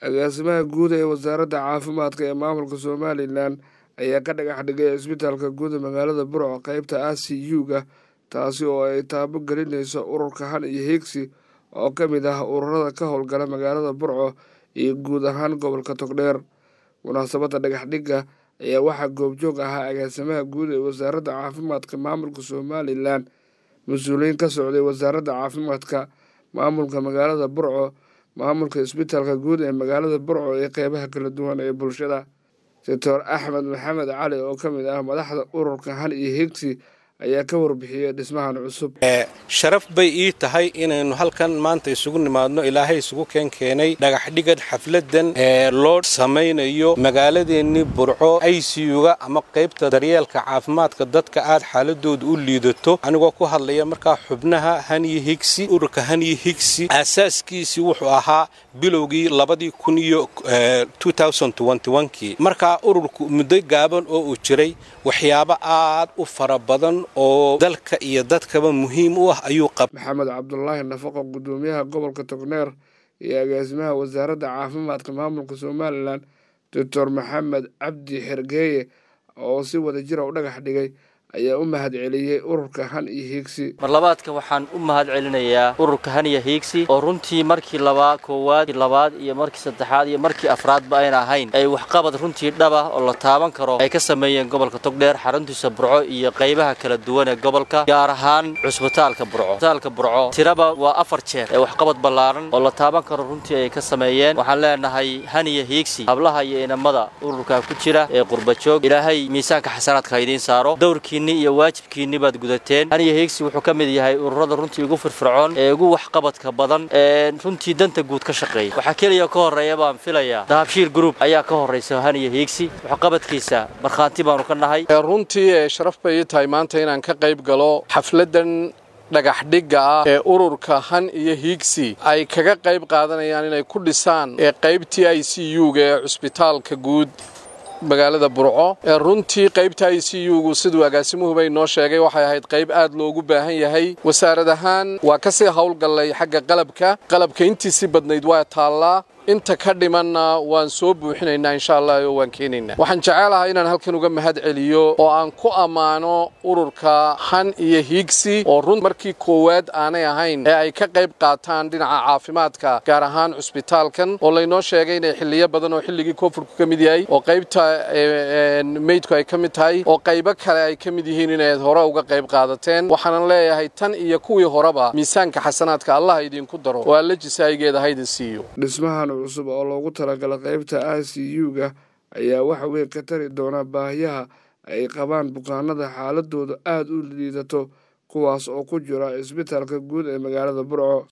agaasimaha guud ee wasaaradda caafimaadka ee maamulka somalilan ayaa ka dhagax dhigay cisbitaalka guud ee magaalada burco qeybta a c u-ga taasi oo ay taabo gelinayso ururka han iyo higsi oo ka mid ah ururada ka howlgala magaalada burco iyo guud ahaan gobolka togdheer munaasabadda dhagax dhigga ayaa waxaa goobjoog ahaa agaasimaha guud ee wasaaradda caafimaadka maamulka somalilan mas-uuliyiin ka socday wasaaradda caafimaadka maamulka magaalada burco maamulka isbitaalka guud ee magaalada burco ee qeybaha kala duwan ee bulshada doctor axmed maxamed cali oo ka mid ah madaxda ururka han iyo higsi ayaa ka warbixiyey dhismahan cusub sharaf bay ii tahay inaynu halkan maanta isugu nimaadno ilaahay isugu keenkeenay dhagaxdhigad xafladan ee loo samaynayo magaaladeennii burco aycuga ama qaybta daryeelka caafimaadka dadka aad xaaladooda u liidato anigoo ku hadlaya markaa xubnaha haniyo higsi ururka haniyo higsi aasaaskiisii wuxuu ahaa bilowgii labadii kun iyo kii markaa ururku muddo gaaban oo uu jiray waxyaabo aad u fara badan oo dalka iyo dadkaba muhiim u ah ayuu qaba maxamed cabdulaahi nafaqo gudoomiyaha gobolka togneer iyo agaasimaha wasaaradda caafimaadka maamulka somalilan doctor maxamed cabdi xergeeye oo si wada jira u dhagax dhigay ayaa u mahad celiyey ururka han iyo hiigsi marlabaadka waxaan u mahad celinayaa ururka han iyo hiigsi oo runtii markii labaa koowaad labaad iyo markii saddexaad iyo markii afraadba ayna ahayn ay waxqabad runtii dhaba oo la taaban karo ay ka sameeyeen gobolka togdheer xaruntiisa burco iyo qaybaha kala duwan ee gobolka gaar ahaan cusbitaalka burco cusbitaalka burco tiraba waa afar jeer ee waxqabad ballaaran oo la taaban karo runtii ay ka sameeyeen waxaan leenahay han iyo hiigsi hablaha iyo inamada ururka ku jira ee qurbajoog ilaahay miisaanka xasanaadka ha idiin saaro dowrkii iyo waajibkiinni baad gudateen haniyo hiigsi wuxuu ka mid yahay ururada runtii ugu firfircoon ee ugu waxqabadka badan ee runtii danta guud ka shaqeeya waxaa keliya ka horreeya baan filayaa dahabshiil group ayaa ka horraysa haniyo hiigsi waxqabadkiisa markhaanti baanu ka nahay runtii sharaf bay ii tahay maanta inaan ka qayb galo xafladan dhagaxdhigga ah ee ururka han iyo hiigsi ay kaga qayb qaadanayaan inay ku dhisaan ee qaybtii i c u-ga ee cusbitaalka guud magaalada burco ee runtii qaybta i c u-gu siduu agaasimuhuba inoo sheegay waxay ahayd qayb aad loogu baahan yahay wasaarad ahaan waa kasii howlgallay xagga qalabka qalabka intiisii badnayd waa taallaa inta ka dhimanna waan soo buuxinaynaa insha allah oo waan keenaynaa waxaan jecelahay inaan halkan uga mahad celiyo oo aan ku ammaano ururka han iyo hiigsi oo run markii koowaad aanay ahayn ee ay ka qayb qaataan dhinaca caafimaadka gaar ahaan cusbitaalkan oo laynoo sheegay inay xilliyo badan oo xilligii koonfurku ka mid yahay oo qaybta meydku ay ka mid tahay oo qaybo kale ay ka mid yihiin inayd hore uga qayb qaadateen waxaanan leeyahay tan iyo kuwii horeba miisaanka xasanaadka allah idinku daro oo alla jisaayigeeda haydin siiyo cusub oo loogu talagala qaybta i c u-ga ayaa waxa weyn ka tari doona baahiyaha ay qabaan bukaanada xaaladooda aada u liidato kuwaas oo ku jira isbitaalka guud ee magaalada burco